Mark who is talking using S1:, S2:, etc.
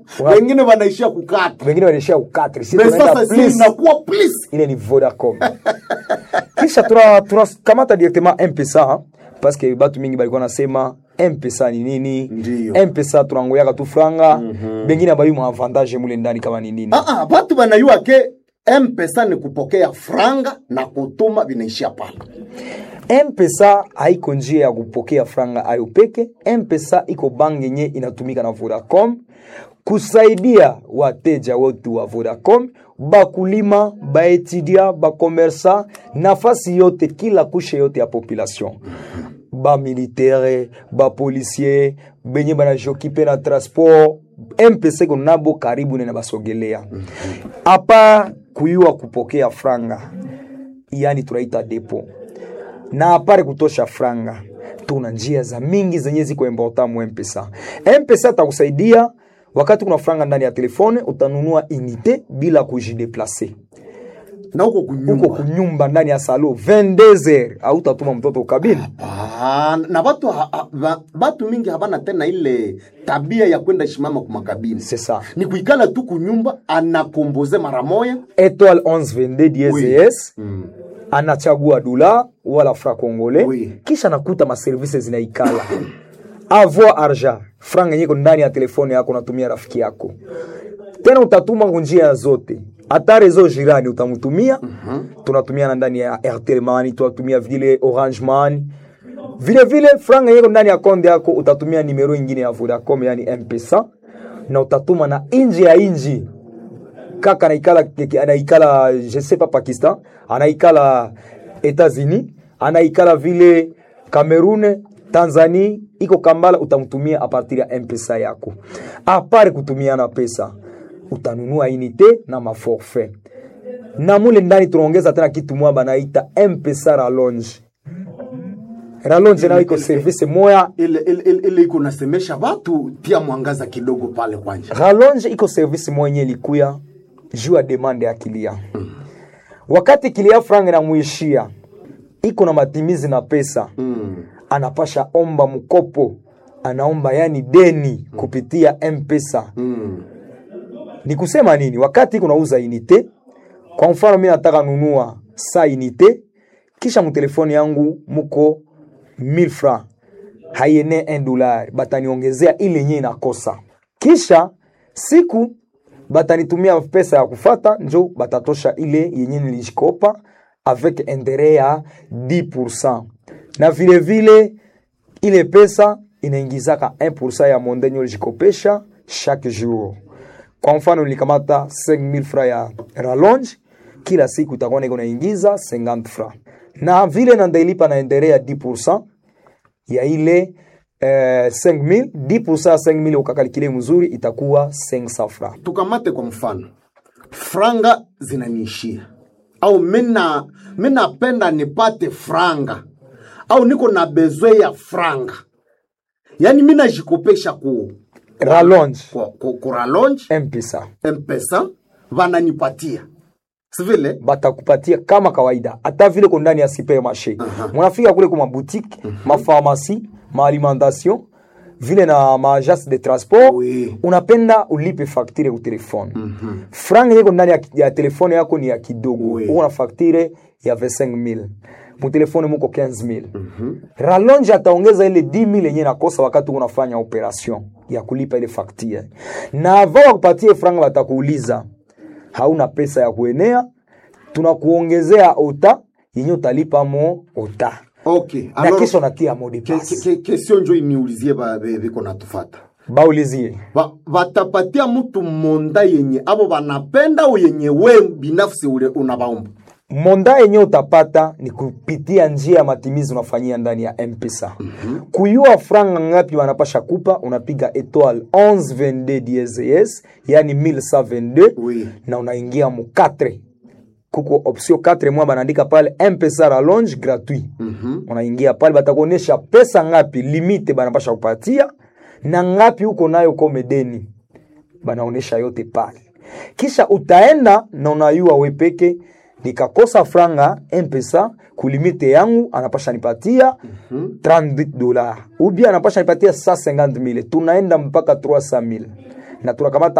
S1: wengine wanaishia kukata
S2: wengine wanaishia ukatri si
S1: Me
S2: tunaenda
S1: sasa si
S2: please.
S1: inakuwa please
S2: ile ni vodacom kisha tuna- tunakamata directement mpesa parce que batu mingi balikuwa nasema mpesa ni nini
S1: Ndiyo.
S2: mpesa tunangoyaka tu franga bengine abayi mu avantage mule ndani kama ni nini
S1: Ah, ah, batu banayua ke mpesa ni kupokea franga na kutuma vinaishia pale
S2: mpesa haiko njia ya kupokea franga ayo peke mpesa iko bangi yenye inatumika na vodacom kusaidia wateja wetu wa vodacom bakulima baetudia bakomersa nafasi yote kila kushe yote ya population bamilitere bapolisier benye banajokipe na transport mpesa iko nabo karibu nene basogelea apa kuyua kupokea franga yani tunaita depo na apare kutosha franga tuna njia za mingi zenye ziko important mu mpesa mpesa atakusaidia wakati kuna franga ndani ya telefone utanunua unité bila kujideplace
S1: na huko
S2: uko
S1: kunyumba
S2: kunyumba ndani ya salo 22h autatuma mtoto ukabini
S1: Ah, na batu, ha, ha, ba- batu mingi habana tena ile tabia ya kwenda shimama kumakabini
S2: c'est ça
S1: ni kuikala tu kunyumba anakomboze mara moya
S2: étoile 1122 DSS
S1: mm.
S2: anachagua dola wala fra congolais
S1: Oui.
S2: kisha nakuta maservice zinaikala avoir argent franga yenye iko ndani ya telefone yako unatumia rafiki yako tena utatuma njia zote hata rezo jirani utamtumia tunatumia ndani ya airtel money tunatumia vile orange money vile vile franga yenye iko ndani ya konde yako utatumia nimero ingine ya vodacom yani mpesa na utatuma na inji ya inji kaka anaikala anaikala je sais pas pakistan anaikala etats-unis anaikala vile cameroon tanzania iko kambala utamtumia a partir ya mpesa yako apare kutumiana pesa utanunua inite na maforfait na mule ndani tunaongeza tena kitu mwa banaita mpesa ralonge ralonge nayo iko service moya
S1: ile ile ile- ile iko nasemesha batu tia mwangaza kidogo pale kwanja
S2: rallonge iko service mwenye likuya juu ya demande ya kilia wakati kilia franga inamuishia iko na matimizi na pesa
S1: mm.
S2: anapasha omba mkopo anaomba yani deni kupitia mpesa
S1: mm.
S2: ni kusema nini wakati iko nauza inite kwa mfano mi nataka nunua sa inite kisha mtelefoni yangu muko 1000 francs haiene 1 dollar bataniongezea ile yenye inakosa kisha siku batanitumia pesa ya kufata njo batatosha ile yenye nilishikopa avec interet ya 10% na vile vile ile pesa inaingizaka 1% ya mondenye ulijikopesha chaque jour kwa mfano nilikamata 5000 francs ya rallonge kila siku itakuwa niko naingiza 50 francs na vile nandailipa na endere ya 10% ya ile eh, 5000 10% ya 5000 ukakalikile mzuri itakuwa 500 francs
S1: tukamate kwa mfano franga zinaniishia au mina minapenda nipate franga au niko na bezwe ya franga yaani minajikopesha ku
S2: rallonge
S1: ku, ku, ku rallonge
S2: mpesa
S1: mpesa vananipatia sivile
S2: batakupatia kama kawaida hata vile ko ndani ya supermarché munafika kule kuma boutique mapharmacie maalimentation vile na maagence de transport
S1: Oui.
S2: unapenda ulipe facture ku telefone franga yeko ndani ya, ya telefone yako ni ya kidogo
S1: Oui.
S2: uko na facture ya 25000 mutelefone muko 15000 rallonge ataongeza ile 10000 yenye nakosa wakati unafanya operation ya kulipa ile facture na avant wakupatie franga watakuuliza hauna pesa ya kuenea tunakuongezea ota yenye utalipa mo ota
S1: okay
S2: na
S1: alors,
S2: kesho natia mo de
S1: ke-
S2: passe
S1: ke- ke- kesio njo iniulizie ba- be- biko natufata
S2: baulizie
S1: Ba- batapatia mtu monda yenye abo banapenda au yenye we binafsi ule unabaomba
S2: monda yenye utapata ni kupitia njia ya matimizi unafanyia ndani ya mpesa kuyua franga ngapi wanapasha kupa unapiga etoile 1122 DSS yani 1122
S1: Oui.
S2: na unaingia mu 4 kuko option 4 mwa banaandika pale mpesa rallonge gratuit unaingia pale batakuonyesha pesa ngapi limite banapasha kupatia na ngapi uko nayo komedeni banaonesha yote pale kisha utaenda na unayua we peke nikakosa franga mpesa kulimite yangu anapasha nipatia 30 dola ubia anapasha nipatia 150000 tunaenda mpaka 300000 na tunakamata